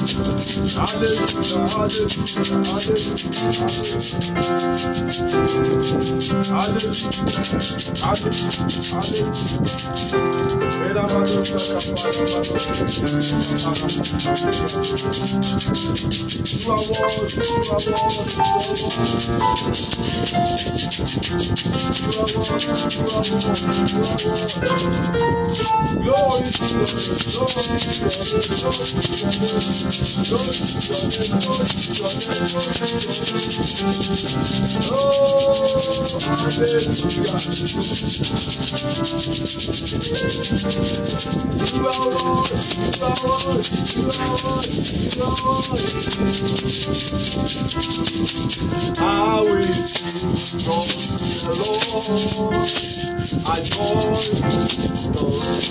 Hallelujah, hallelujah, hallelujah. Hallelujah, hallelujah, hallelujah. Era madosa kapara madosa. You are worthy, you are worthy, you are worthy. You are worthy, you are worthy, you are worthy. Glory to your name, glory to your name, glory to your name. Glory to your name, glory to your name, glory to your name. Oh, hallelujah. You are worthy, you are worthy, you are worthy, you are worthy. I will sing unto the Lord. I join the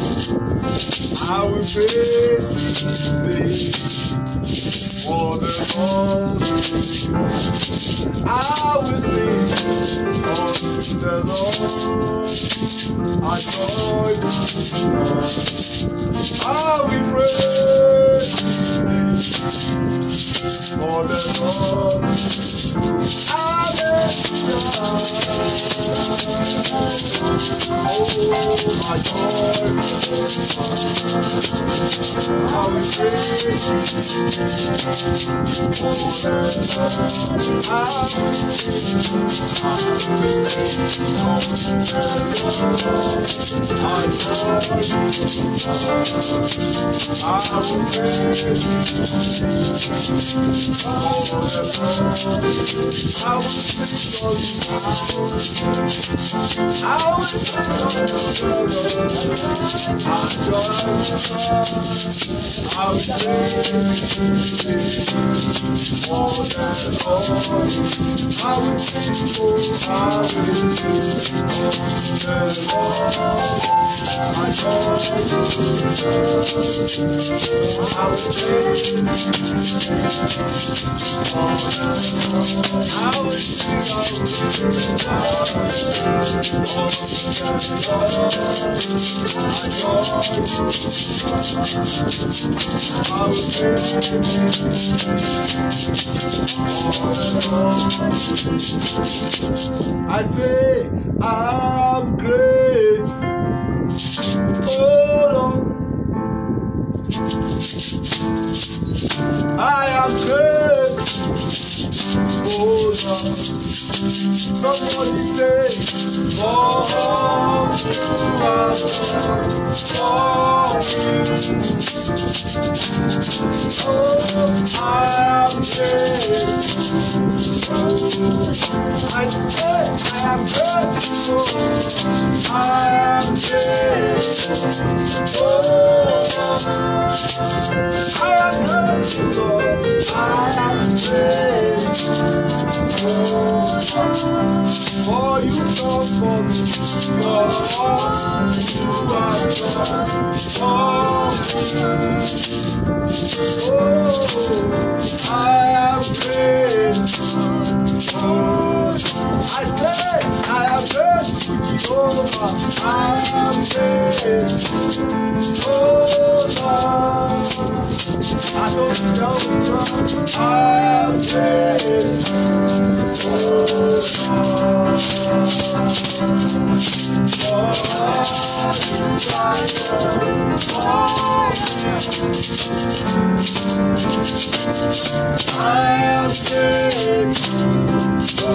I will praise His name for the Lord. I will sing unto the Lord. I join the I will praise His name for the Lord. Hallelujah. Oh, my joy. I will praise you for the Lord. I will I will sing, oh, I will sing, the Lord. I joy, I will praise I will sing, I will I say, I'm grateful. Oh Lord, I am grateful. Oh Lord, somebody say, Oh, you are done for me. Oh, I am grateful. I say I am grateful. I am grateful. Oh, I am grateful. I am grateful. For you done for me. For all you have done for me. Oh, I am grateful. Oh, I say I am grateful, Jehovah. I am grateful. Oh Lord, I don't tell you, I am grateful. Oh Lord, for all you have done for me. I am grateful.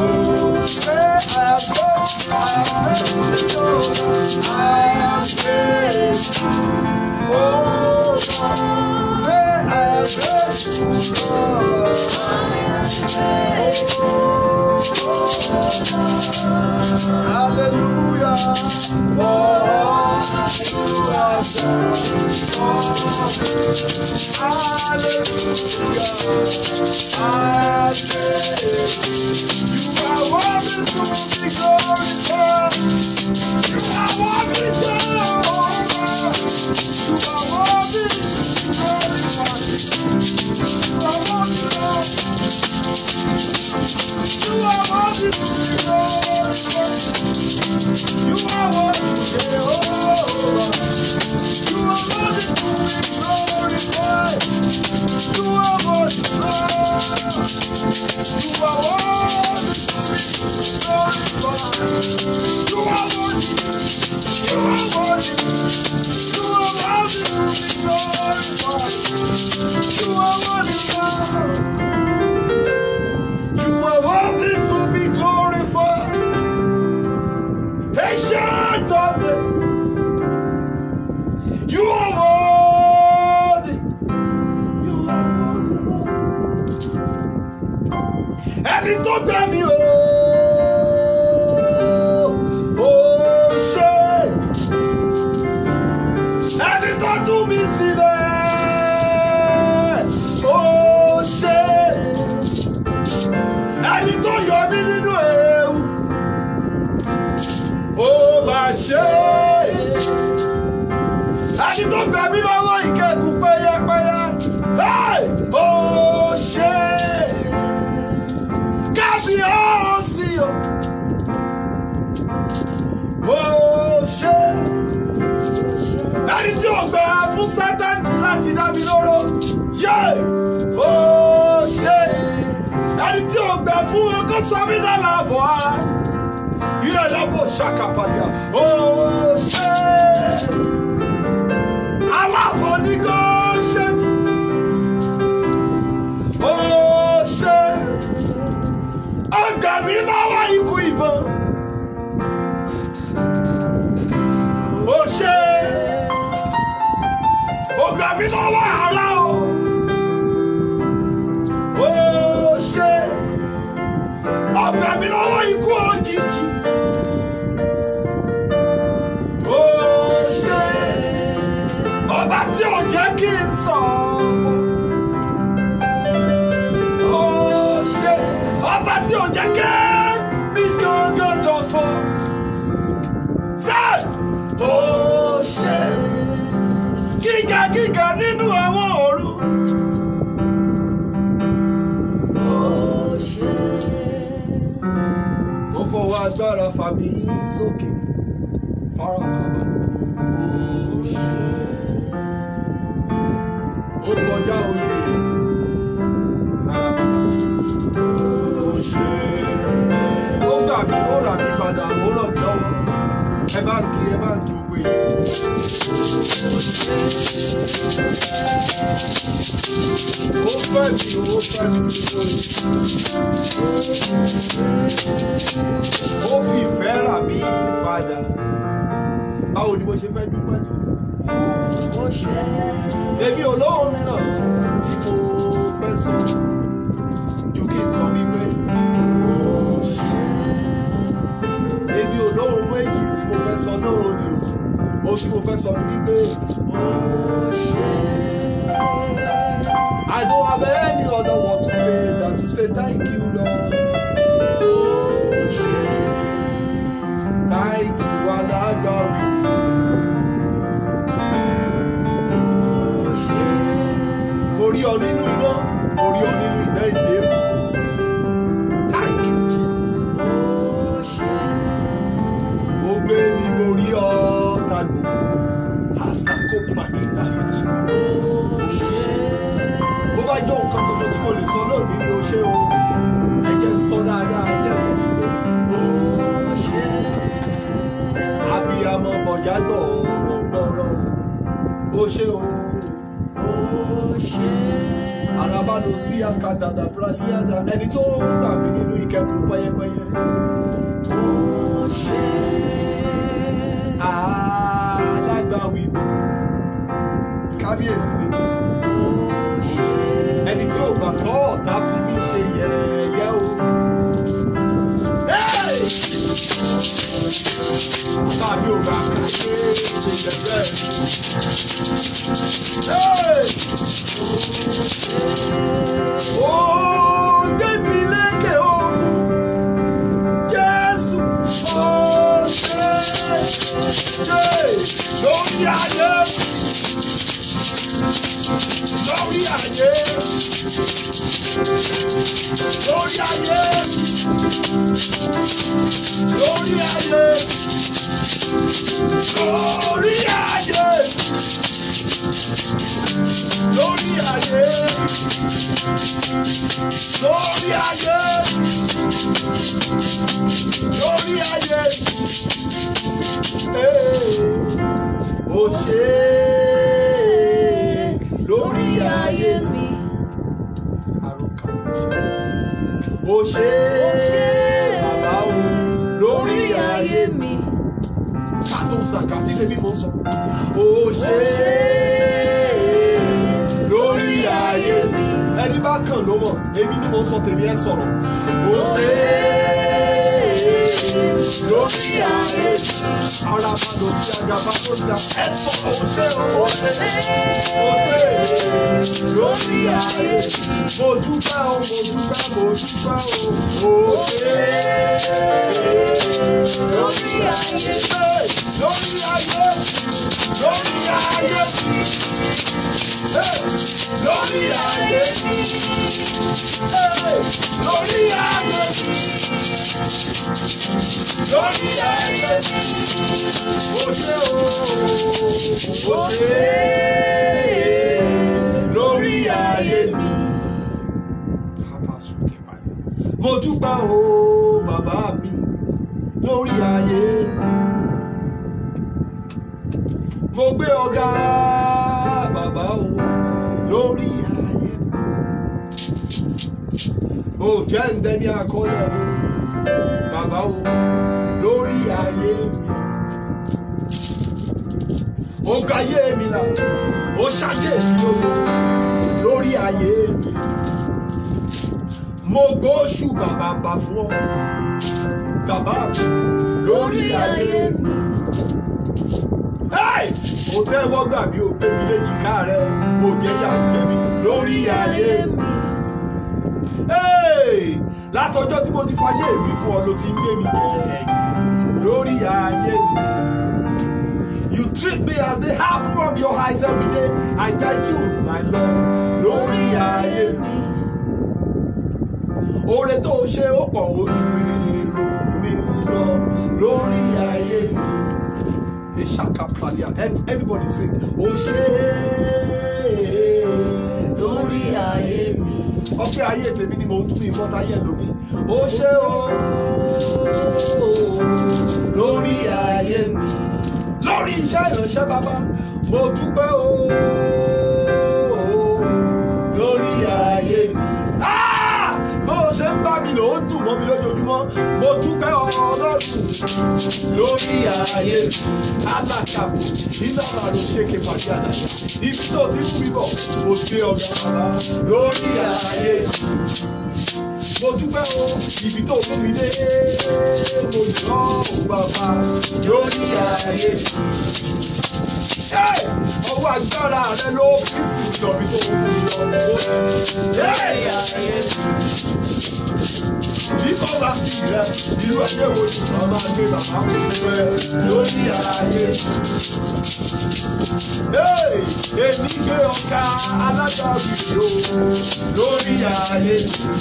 Hallelujah. For all you have done for me. Hallelujah. Hallelujah. You are worthy to be glorified. You are worthy, Jehovah. You are worthy to be glorified. You are worthy, Lord. You are worthy to be glorified. You are worthy, Jehovah. You are worthy to be glorified. You are ẹni tó gbà mí o. Ó ṣé ẹni tó tú mi sílẹ̀. Ó ṣé ẹni tó yọ mí nínú ewu. Ó máa ṣe ẹni tó gbà mí lọ́wọ́ ìkẹ́kùn pẹ́yẹpẹ́yẹ. Hey! Ó ṣé kábíyèsí o. Ó ṣé ẹni tí ò gbà fún sátani láti dá mi lóró. Yé! Ó ṣé ẹni tí ò gbà fún ọkọ sọmí dáná àbọ̀ ara. Ilé ìdábò ṣàkàpàdé. Ó ṣé aláàbọ̀ ní kò ṣe. Ó ṣé ó gbà mí lọ́wọ́ ikú ìbọn. Ó ṣé ó gbà mí lọ́wọ́ àrá o. Ó ṣé ó gbà mí lọ́wọ́ ikú òjijì. Ó ṣé ọba tí ò jẹ́ kí n sọ̀fọ̀. Ó ṣé ọba tí ò jẹ́ kí mi gangan dọ̀fọ̀. Ṣé ó ṣé gíga gíga nínú àwọn òru. Ó ṣé ó fọwọ́ agbára fà mí sókè. Ọ̀rọ̀ kàbà. Ó ṣé ó kọjá òye. Ó ṣé ó gbà mí ó rà mí padà ó ràn mí lọ́wọ́. Ẹ bá ń kí ẹ bá ń kí gbogbo èèyàn. Ó fẹ́ mi ó fẹ́ mi lórí. Ó fi ìfẹ́ rà mí padà. Báwo ni mo ṣe fẹ́ dúpẹ́ tó? Èmi ò lóhùn mìíràn tí mo fẹ́ sọ. Ju kí n sọ wípé. Èmi ò lóhùn méjì tí mo fẹ́ sọ náà ni o. Ohun tí mo fẹ́ sọ ni wípé. I don't have any other word to say than to say thank you, Lord. Thank you, Alágbàwí. Mo rí ọ nínú iná, mo rí ọ nínú iná ìléru. Thank you, Jesus. Mo gbé mi, mo rí ọ tàgbò. Àsàkó Pàhíndà ní àṣà. Bó bá jọ nǹkan tuntun tí mo lè sọ lónìí ni o ṣé o. Ẹ jẹ́ n sọ dáadáa, ẹ jẹ́ n sọ wípé. Abiyamọ bọ̀já gbọ̀ọ̀rọ̀ gbọ̀ọ̀rọ̀. O ṣé o. Araba lọ sí akadada braliada ẹni tó ń gbà mí nínú ìkẹ́kọ̀ọ́ pẹ́yẹpẹ́yẹ. Alágbàwí mi, kábíyèsí mi, ẹni tí ò gbà kọ́ ọ̀tá fi mí ṣe yẹ̀yẹ́ o. Hey! Bàbá mi ò gbà ká ṣe ṣe yẹ̀yẹ́. Hey! Ó gbé mi lékè ogun. Jésù ó ṣe ṣe lórí ayé. Lórí ayé. Lórí ayé. Lórí ayé. Lórí ayé. Lórí ayé. Lórí ayé. Lórí ayé. Ee, Ó ṣe é lórí ayé mi. Àròkà kò ṣe. Ó ṣe é bàbá o lórí ayé mi. Kàtó sàkà tí tèmi mò ń sọ. Ó ṣe é lórí ayé mi. Ẹni bá bá kàn ló mọ̀ èmi ni mo ń sọ tèmi ẹ sọ̀rọ̀ ó ṣe é lórí ayé ara bá lọ sí agaba tó ti ẹ sọ ó ṣe ó ṣe ó ṣe lórí ayé mo dúpẹ́ o mo dúpẹ́ mo dúpẹ́ o ó ṣe lórí ayé lórí ayé lórí ayé lórí ayé lórí ayé lórí ayé òde o òde lórí ayé mi. mo dúpẹ́ o bàbá mi lórí ayé mi. mo gbé ọ̀gá bàbá o lórí ayé mi. ó jẹ́ ń dẹni àkọlẹ̀ o bàbá o lórí ayé mi. ó ga ayé mi là ó ṣàyè mi o lórí ayé mi. mo gbóṣù bàbá bá fún ọ bàbá mi lórí ayé mi. Hey! ó tẹ́wọ́ gbà mí ó gbé mi léjìká rẹ̀ ó jẹ́ yàrá jẹ́ mi lórí ayé mi. Hey! látọjọ́ tí mo ti fayé mi fún ọ ló ti ń gbé mi gẹ̀ẹ́gẹ́ lórí ayé mi. You treat me as the apple of your eyes every day. I thank you, my Lord, lórí ayé mi. Oore tó o ṣe ó pọ̀ ojú èrò mi lọ lórí ayé mi. Ishaka Pralia, everybody sing. Ó ṣe lórí ayé mi ọpẹ́ ayé tèmi ni mò ń tún ìmọ̀ta ayé lómi ó ṣe o lórí ayé mi lórí iṣẹ́ ìránṣẹ́ bàbá mo dúpẹ́ o lórí ayé mi bó o ṣe ń bá mi lò ó dùn mọ́ mi lójoojúmọ́ mo dúpẹ́ ọlọ́run lórí ayé mi alákàbò iná àrò ṣèké pàdé àdáyà ibi tó ti mú mi bọ̀ mo gbé ọ̀gá bàbá lórí ayé mi mo dúpẹ́ o ibi tó mú mi dé mo yọ ọ́ bàbá lórí ayé mi. ọwọ́ agbára rẹ ló fi sí ìjọbi tó mú mi lọ. lórí ayé mi bí kò bá sí rẹ irú ayé wo ni wọn máa gbé bàbá kò fẹ́ lórí ayé. èmi gbé ọ̀gá alága òbí o lórí ayé.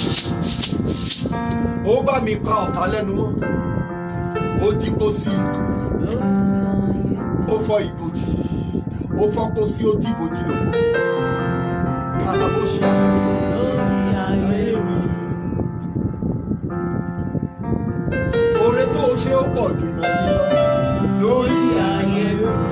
ó bá mi pa ọ̀tá lẹ́nu mọ́ ó dí kó sí ikú ó fọ́ ìbòjì ó fọ́ kó sí ó dìbòjì lò fún kàlàbóṣì lórí ayé mi. oore tó o ṣe ó pọ̀ ju ìmọ̀ mi lọ lórí ayé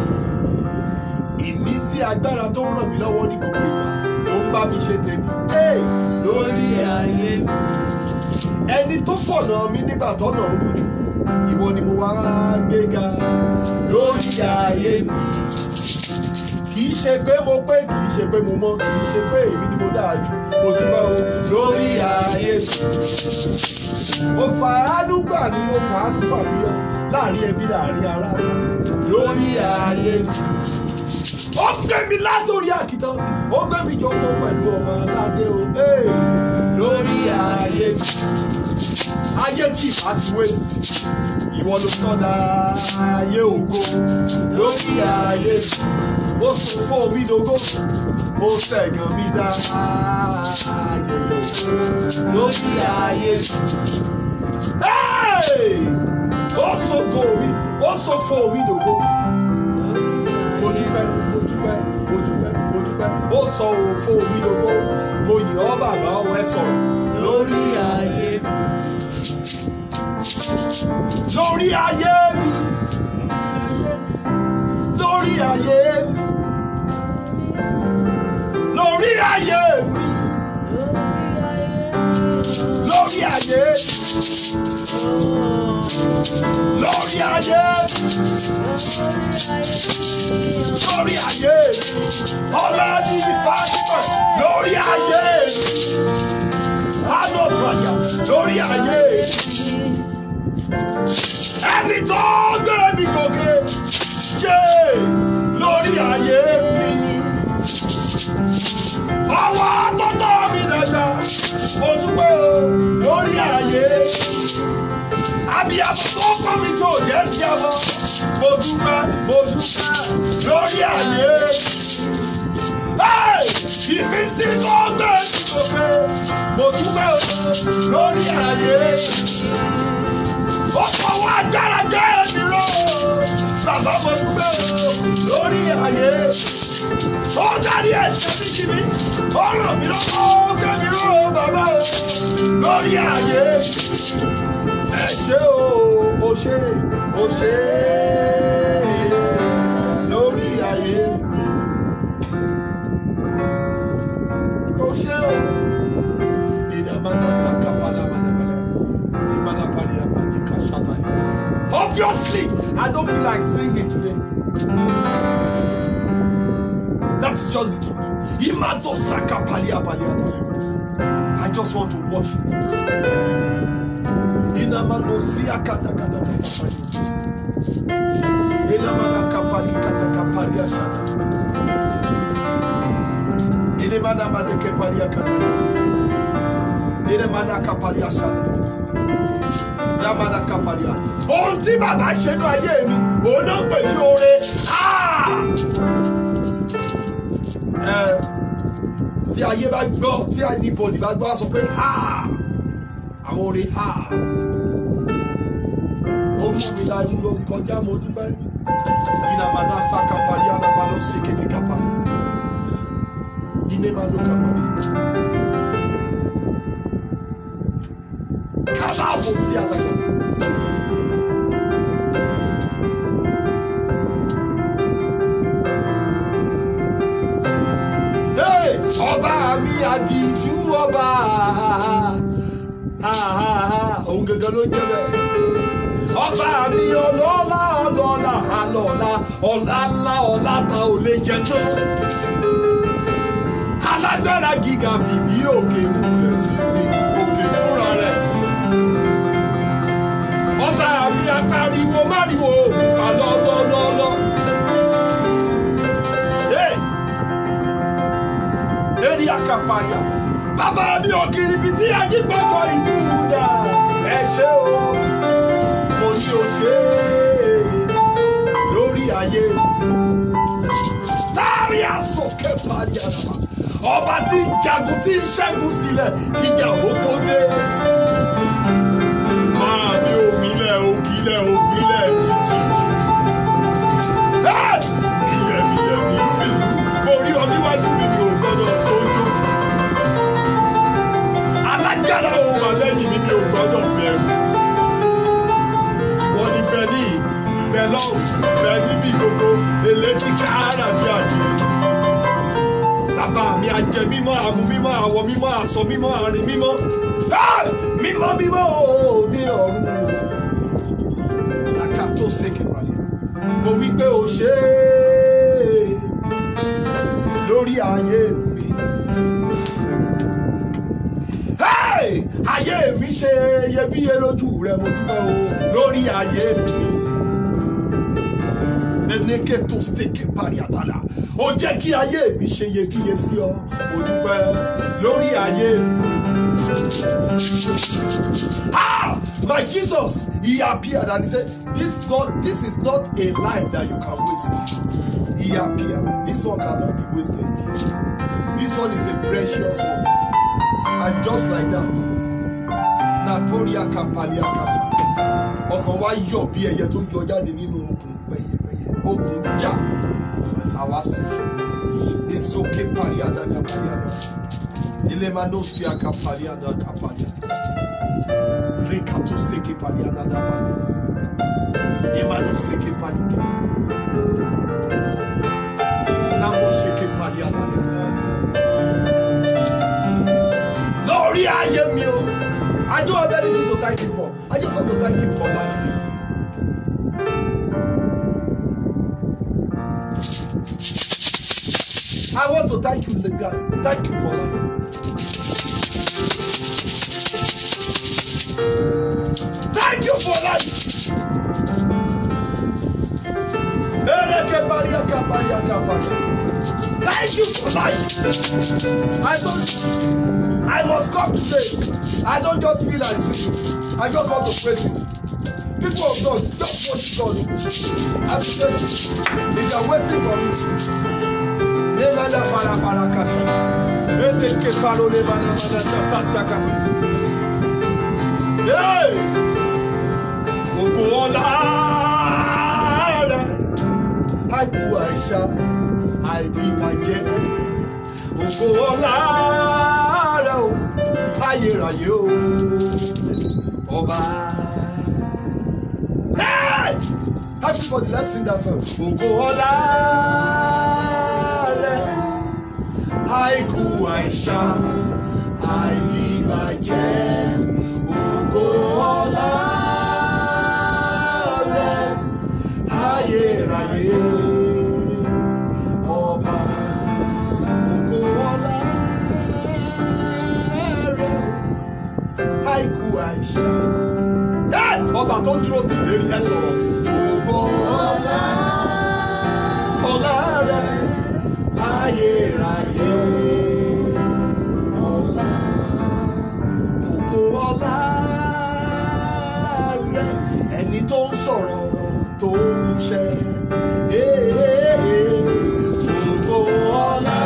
ìmísí agbára tó ń ràn mí lọ́wọ́ ní gbogbo ìgbà tó ń bá mi ṣe tèmi Hey! lórí ayé mi. ẹni tó fọ̀nà mi nígbà tọ́nà rújú ìwọ ni mo wá gbéga lórí ayé mi kì í ṣe pé mo pé kì í ṣe pé mo mọ̀ kì í ṣe pé èmi ni mo dáa jù mo dúpẹ́ o lórí ayé mi mo fàánú gbà mí mo fàánú fà mí ọ láàrin ẹbí láàrin ará lórí ayé mi ó gbé mi látòrí àkìtàn ó gbé mi jókòó pẹ̀lú ọmọ aládé o hey! lórí ayé mi ayé tí ìbá ti waste ìwọ ló sọdá ayé ògo lórí ayé mi ó sọ fún omi dogo ó ṣẹ̀gàn mi dá ayé ògo lórí ayé mi. Hey! ó sọ kó omi ó sọ fún omi dogo mo dúpẹ́ mo dúpẹ́ mo dúpẹ́ mo dúpẹ́ ó sọ òfò omi dogo mo yìn ọ́ bàbá ọ ẹ sọ̀rọ̀ lórí ayé mi. lórí ayé mi lórí ayé mi lórí ayé mi lórí ayé lórí ayé lórí ayé ọlọ́ọ̀ni ìfàsíkọ̀ lórí ayé lórí ayé ẹni tó gbé mi gòkè yé lórí ayé mi ọwọ́ tó tọ́ mi dàgbà mo dúpẹ́ o lórí ayé abiyamọ tó kọ́ mi tó jẹ́ bíamọ mo dúpẹ́ mo dúpẹ́ lórí ayé Hey! ìmísí tó gbé mi gòkè mo dúpẹ́ o lórí ayé ó fọwọ́ agbára gbé mi ró bàbá mo dúpẹ́ o lórí ayé ó dárí ẹ̀ṣẹ̀ mi jì mí ó ràn mí lọ́wọ́ ó gbé mi ró bàbá o lórí ayé ẹ ṣé o o ṣé o ṣé lórí ayé o ṣé o ìdàmánà sàkàpàlà mànàmánà ìmànàpàlì àbàdìkà ṣàtàlì. Obviously, I don't feel like singing today. That's just the truth. Imato sakapali apali atale. I just want to worship. Inamano siya kata kata kapali. Inamana kapali kata kapali ashata. Inemana mane kepali akata. Inemana kapali ashata. Ramana kapali. Ohun tí bàbá ṣe ní ayé mi, òun náà pè ní oore. Ah! Ẹ, tí ayé bá gbọ́ tí anybody bá gbọ́ á sọ pé ha àwọn orin ha ó mú mi láyé ló ń kọjá mo dúpẹ́ ìnàmàdà sàkàpàlì ànàmàlà òsèkété kápálì ìnèmàlò kápálì kábàáwò sí àtàkà. Hey, ọba mi àdìjú ọba òun gangan ló ń jẹ bẹ́ẹ̀. ọba mi ọlọ́lá ọlọ́lá alọ́lá ọ̀lá ńlá ọ̀lá ta ò lè jẹ tó. alágbára gíga bìbí òkè múlẹ̀ sísè òkè fúnra rẹ̀. ọba mi apariwo máriwo alọ́lọ́lọ́lọ́. Hey! Eri akaparia. Bàbá mi ò kiri ibi tí ayé gbọ́dọ̀ ìlú dà. Ẹ ṣé o, mo ní o ṣe é lórí ayé. Táàrí àsọ̀kẹ́ parí àràbà. Ọba tí ń jagun tí ń ṣẹ́gun sílẹ̀ kíjà ó tó dé. Máa mi ò mílẹ̀ ògìlẹ̀ ògìlẹ̀ jìjì. Iyẹ̀miyẹ̀mí lúmìlú, mo rí ọ níwájú mi mi ò gbọ́dọ̀ sójú. Alágbára òun wà lẹ́yìn mi mi ò gbọ́dọ̀ bẹ̀rù. Ìwọ ni bẹ ní bẹ lọ́rùn bẹ níbi gbogbo elétí káàrà bí àjẹ́. Bàbá mi àjẹ mímọ́ àmú mímọ́ àwọ̀ mímọ́ àsọ mímọ́ àrìn mímọ́. Ah! Mímọ́ mímọ́ òde ọ̀run o kàkà tó ṣèké wálé mo wí pé o ṣe é lórí ayé mi Hey! ayé mi ṣe iyebíye lójú rẹ mo dúpẹ́ o lórí ayé mi eneke tó ṣèké parí àtàlà ó jẹ́ kí ayé mi ṣe iyebíye sí ọ mo dúpẹ́ lórí ayé mi. Ah, my Jesus, he appeared and he said, This not this is not a life that you can waste. He appeared. This one cannot be wasted. This one is a precious one. And just like that, Naporia Kapalia Kasa. Ọkàn wa yọ̀ bí ẹyẹ tó yọ jáde nínú okùn pẹ̀yẹpẹ̀yẹ. Okùn já. Àwa sì yọ. Ìsókè pariada kapariada. Ilé máa ló sí akapariada kapariada. Rekato seke paliada da palia. Emmanuel seke palike. Namo seke paliada le. Lórí ayé mi o. I don't have anything to thank him for. I just want to thank him for life. I want to thank you, the guy. Thank you for life. thank you for life. I don't. I must come today. I don't just feel like singing. I just want to praise you. People of God, just worship God. I be praise you. If you are waiting for me. Nemana para para kasa. Ede ke paro le mana mana tata saka. Hey! Gbogbo ọlá rẹ̀. Àìkú àìsà, àìdìbàjẹ́. Gbogbo ọlá rẹ̀ o. Ayérayé o. Ọba. Hey! Everybody, let's sing that song. Gbogbo ọlá rẹ̀. Àìkú àìsà, àìdìbàjẹ́. Gbogbo ọlá rẹ̀. Ayérayé. Ọba. Gbogbo ọlá rẹ̀. Àìkú àìsà. Hey! Ọba tó dúró dè lérí ẹ sọ̀rọ̀. Gbogbo ọlá ọlá rẹ̀ ayérayé. Ọlá ògo ọlá rẹ̀ ẹni tó ń sọ̀rọ̀ tó ń múṣẹ. Ògo ọlá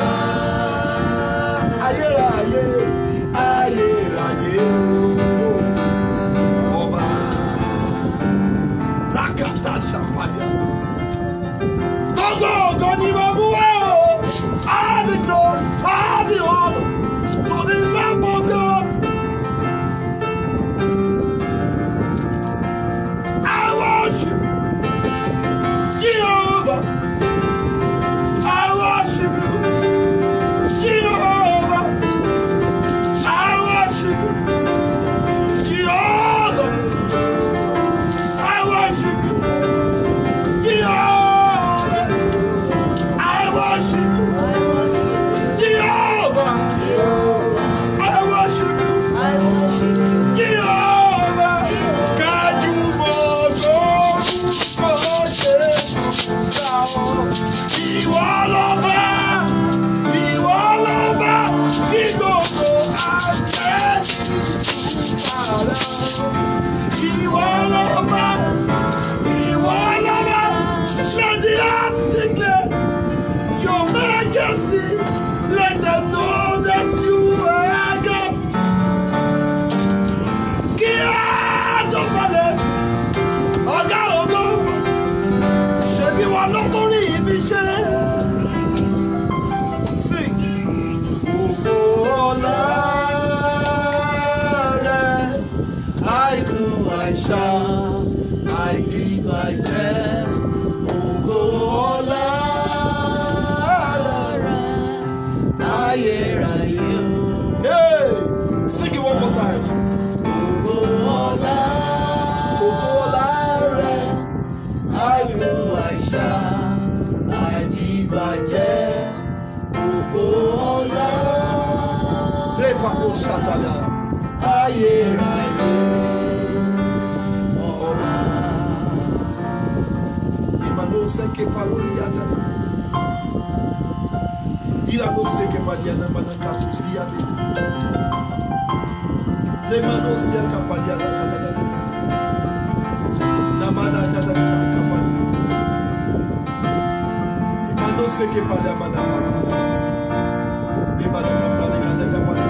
ayérayé ayérayé ọba rákàtà ṣàpàdé. Gbogbo ògo ni mo mú wá o. All the glory, all the honor to the Lamb of God. I worship Jehovah. I worship you, Jehovah. I worship you, Jehovah. I worship you, Jehovah. I worship you, Jehovah. I worship you, Jehovah. Kájúmọ̀ lórúkọ Jésù dáwọ́. Ìwọ lọ́ba, ìwọ lọ́ba, tí gbogbo àgbẹ̀ ìtura rẹ̀. Ìwọ lọ́ba, ìwọ lọ́ba, let the earth declare your majesty. Let them know that you are God. Kí á dọ̀bálẹ̀, ọ̀gá ògo, ṣebí wọn ló torí mi ṣe. Sing. Ògo ọlá rẹ̀, àìkú àìsà, àìdìbàjẹ́. Ògo ọlá rẹ̀, ayérayé o. Hey, sing it one more time. Ògo ọlá, ògo ọlá rẹ̀, àìkú àìsà, àìdìbàjẹ́. Ògo ọlá. Rẹ́fà kò ṣàtàlà, ayérayé. Ọba. Ìmàló sẹ́kẹ̀ palóni àtàlà. Ìlànà sẹ́kẹ̀ pàdíànà mànàkà tó sí àdé. Lẹ́màló sẹ́kẹ̀ pàdíànà kàtàkàtà. Nàmànà kàtàkàtà kàpàtà. Ìmàló sẹ́kẹ̀ pàdíànà mànàkà. Lẹ́màló kàpàdé kàtàkàtà.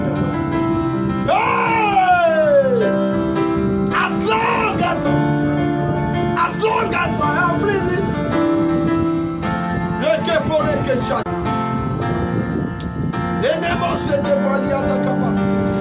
Hey! As long as as long as I am breathing, Reke poreke shak. Enemo se de baliata kapa.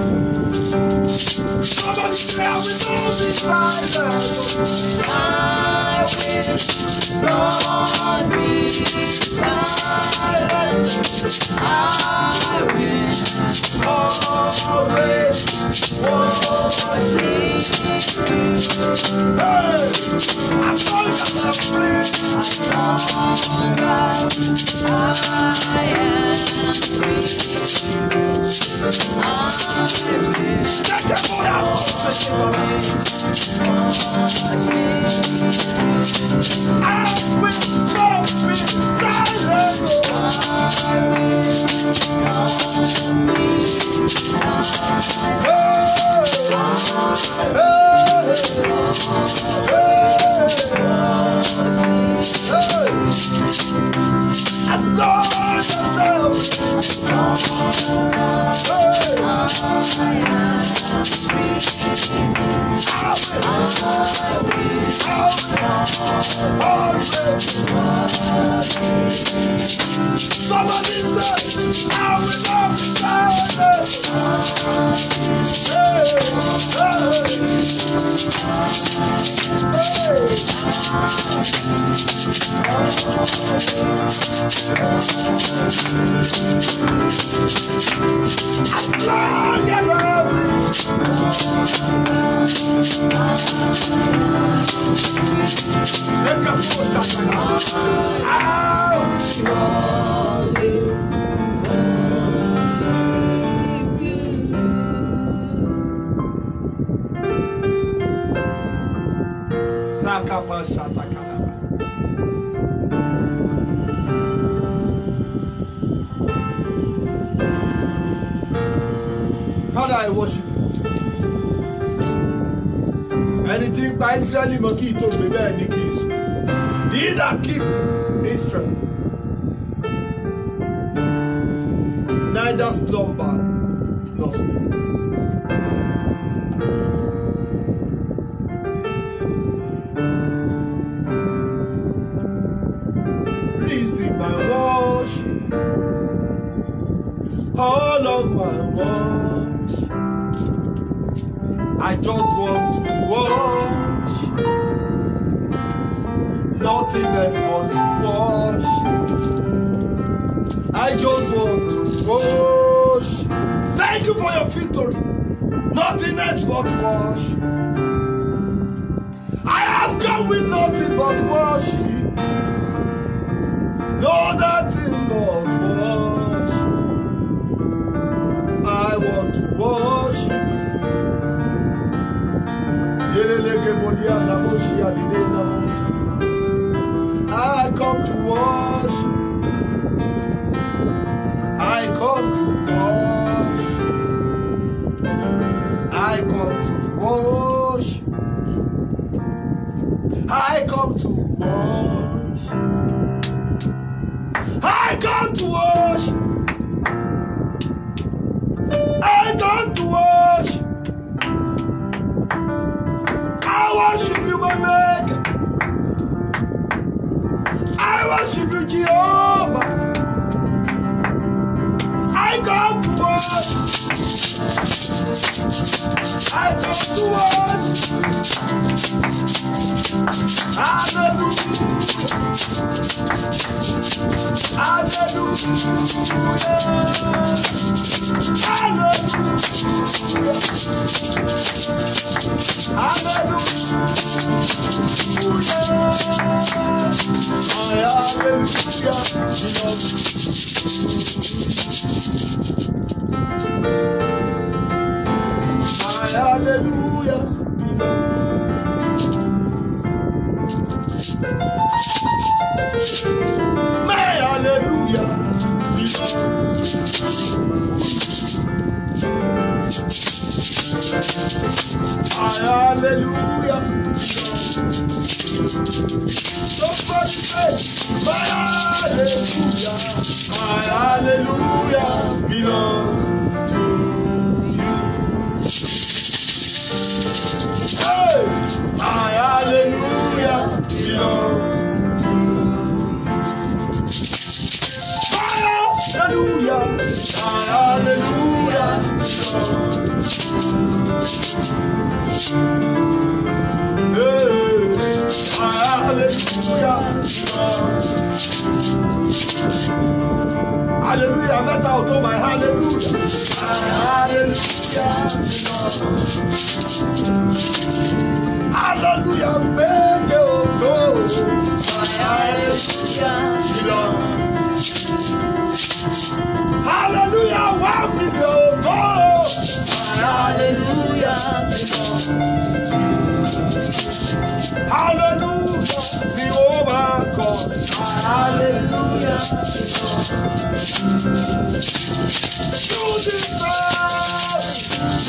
Somebody say I will not be silent. I will not be silent. I will Always worship you. Hey! As long as I'm breathing, As long as I am free, I will Reke poreke worship I will not be silent. I As long as I Somebody say, I will not be silent. As long as I live. Let go of I will Nakapa Shatakalaba. Father, I worship you. Ẹni tí ń pa Ísírẹ́lì mọ́ kí ìtò mi bẹ́ẹ̀ ni kì í sùn. He that keep Israel neither slumber nor sleep. Receive my worship, all of my worship. I just want to worship, nothing else but worship. I just want to worship. Thank you for your victory, nothing else but worship. I have come with nothing but worship. No nothing but worship. I want to worship. Yelelege bolia namoshi adide namosi. I come to worship. I come to worship. I come to worship. I come to worship. I come to worship. I come to worship. I worship you, my Maker. I worship you, Jehovah. I come to worship. I come to worship. Hallelujah. Hallelujah belongs to you. My hallelujah belongs My hallelujah Somebody say, My hallelujah, my hallelujah belongs to you. Hey, my hallelujah belongs to you. My hallelujah, my hallelujah belongs Hey, my hallelujah belongs Hallelujah, mẹ́ta ò tó my hallelujah. My hallelujah belongs. Hallelujah, méje ò tó. My hallelujah belongs. Hallelujah, one million ò tó. My hallelujah belongs. Hallelujah ni ó máa kọ. My hallelujah belongs. You deserve it.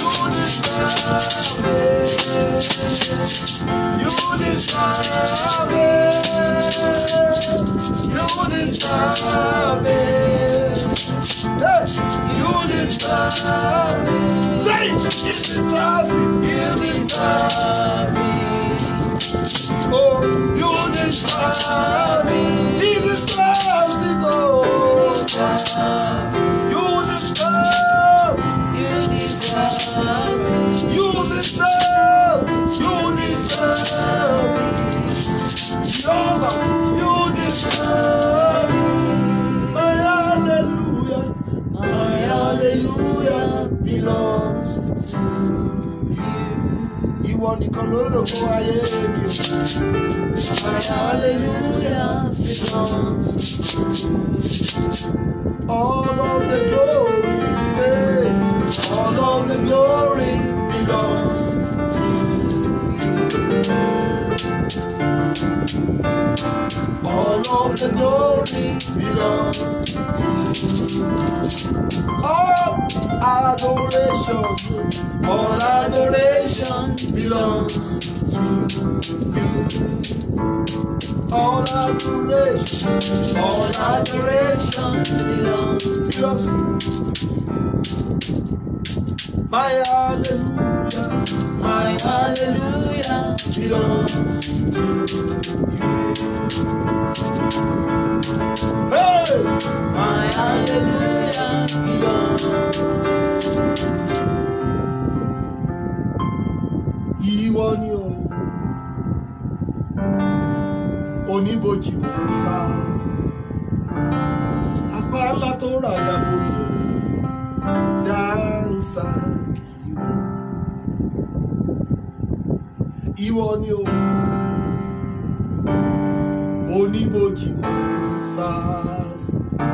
belongs to you. Ìwọ nìkan ló lògo ayé mi. My hallelujah belongs to you. All of the glory, say, all of the glory belongs to you. All of the glory belongs to you. All adoration, all adoration belongs to you. All adoration, all adoration belongs belongs to you. My hallelujah, my hallelujah belongs to you. Hey! My hallelujah belongs to you. Ìwọ ni o, oníbojì mò ń sars. Apá ńlá tó rà gàbó mi o, dáńsà kìíwọ. Ìwọ ni o, oníbojì mò ń sars.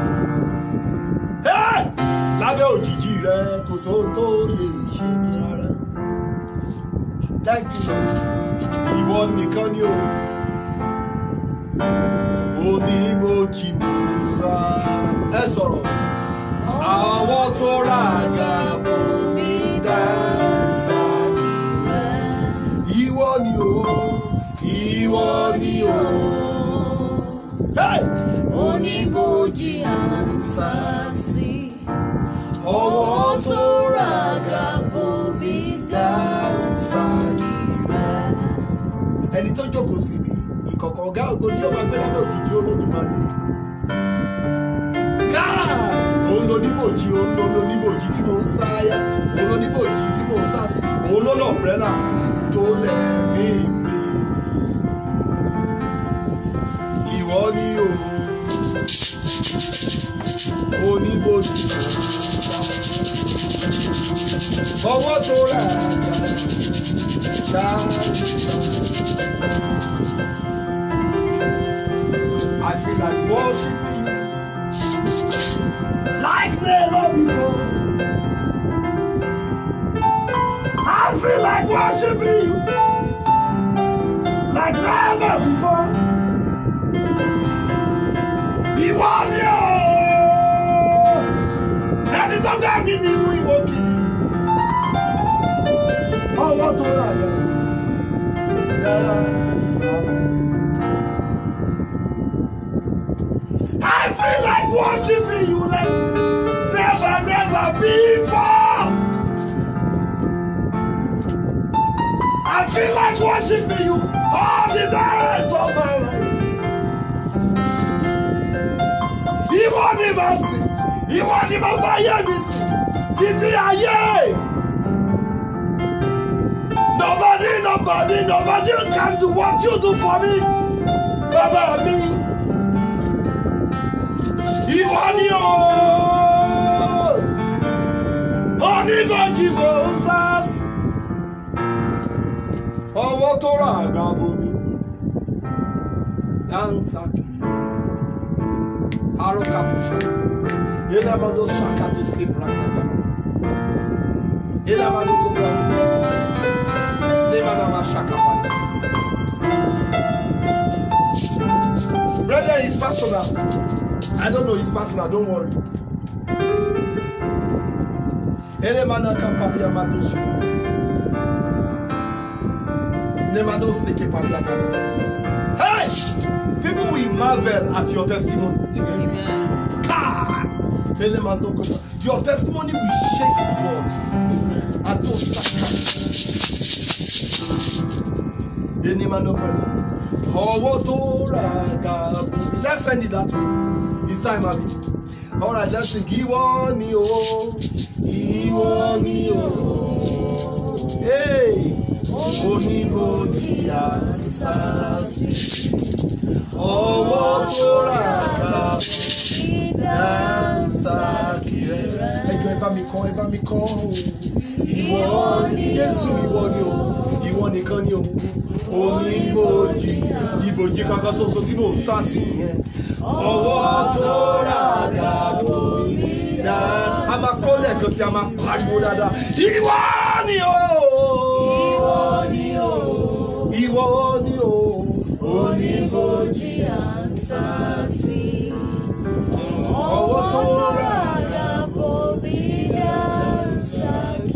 Hey! Lábẹ́ òjìji rẹ kò sóhun tó lè ṣe mí rárá. Thank you Lord. Ìwọ nìkan ni o. Oníbojì mò ń sá. Ẹ sọ̀rọ̀. Àwọn tó rà gàbó mi dáńsà kì Ìwọ ni o. Ìwọ ni o. Hey! Oníbojì à ń sá sí. Ọwọ́ tó ra gàbó mi dáńsá kìrẹ́. ẹni tó jókòó síbi ìkọ̀kọ̀ ọ̀gá ògo ni ó máa gbé lábẹ́ òjìji olódùmarè. káà òun ló níbòjì òun ló ló níbòjì tí mò ń sáyà òun ló níbòjì tí mò ń sá sí òun ló lọ bẹ́là tó lẹ́mí mi. ìwọ ni o oníbòjì ọwọ́ tó rà dáadáa. I feel like worshiping you like never before. I feel like worshiping you like never before. Ìwọ ni o, ẹni tó dá mi nínú ìwọ kìíní, ọwọ́ tó rà dá mi, dára sáà. I feel like worshiping you like never, never before. I feel like worshiping you all the days of my life. Ìwọ ni màá sìn, ìwọ ni màá bá yé mi sìn, títí ayé. Nobody, nobody, nobody can do what you do for me. Bàbá mi. Ìwọ ni o. Oníbojì mò ń sás. Ọwọ́ tó rà àga bomi. Dáńsà kìí. Arọ kàpùṣà. Ìlànà ló ṣàkàtò sleep right now. Ìlànà ló kó bọ̀. Ìlànà máa ṣàkàpà. Brethren, it's personal. I don't know his personal, don't worry. Elemana kapali amado su. Nemano steke pali adamo. Hey! People will marvel at your testimony. Amen. Ah! Elemano kopa. Your testimony will shake the world. Ato saka. Enemano pali. Ọwọ́ tó ra gàbó. Let's send it that way. It's time, Abi. All right, let's sing. Ìwọ ni o. Ìwọ ni o. Hey! Oníbojì àrísàsì. Ọwọ́ tó ra gàbó. Dáńsà kìrẹ́. Ẹjọ́ ẹ bá bá mi kọ́ ẹ bá mi kọ́ o ìwọ ni jésù ìwọ ni o ìwọ nìkan ni o oníbòjì ìbòjì kankan ṣoṣo tí mò ń sá sí nìyẹn ọwọ́ tó rà dàbò mi dá a máa kọ́ lẹ́ẹ̀kan sí a máa pariwo dáadáa ìwọ ni o Ìwọ ni o, ìwọ ni o oníbojì à ń sá sí. ọwọ́ tó rà ràgà bomi dáńsá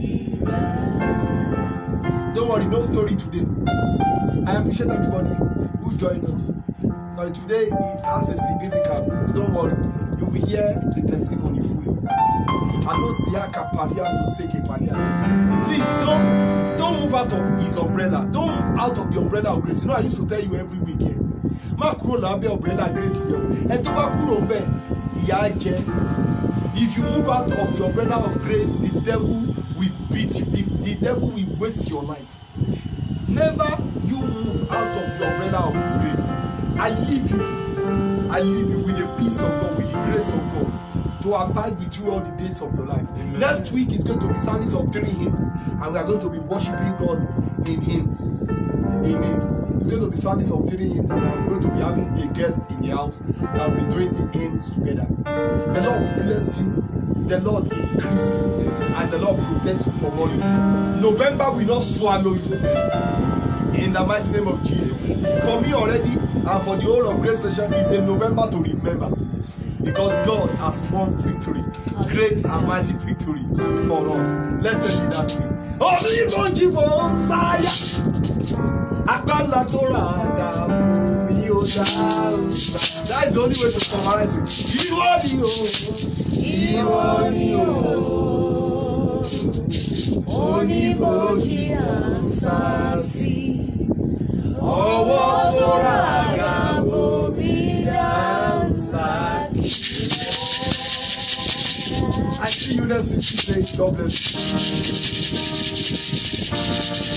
kìrẹ́. Don't worry, no story today. I appreciate everybody who joined us. Sorry, today it has a significance. Don't worry, you will hear the testimony fully. I know Siaka Paria to stake a Paria. Please don't don't move out of his umbrella. Don't move out of the umbrella of grace. You know, I used to tell you every weekend. Má kúrò lábẹ́ umbrella grace yẹn o. Ẹ tó bá kúrò ń bẹ̀, ìyà á jẹ. If you move out of the umbrella of grace, the devil will beat you. The, the devil will waste your life. Never you move out of the umbrella of His grace. I leave you. I leave you with the peace of God, with the grace of God, to abide with you all the days of your life. Next week is going to be service of three hymns, and we are going to be worshiping God in hymns. In hymns. It's going to be service of three hymns, and we are going to be having a guest in the house that will be doing the hymns together. The Lord bless you. The Lord increase you, and the Lord protect you from all evil. November will not swallow you in the mighty name of Jesus. For me already, and for the whole of Grace Nation, is a November to remember. Because God has won victory, great and mighty victory for us. Let's say it that way. Onímọ̀jì mò ń sáyà, àkàlà tó ra àdàbò mi ò dá òòsà. That is the only way to summarize it. Ìwọ ni o, ìwọ ni o. Oníbojì à ń sá sí. Ọwọ́ tó ra àga bomi dáńsá I see you next week. Tuesday. God bless you.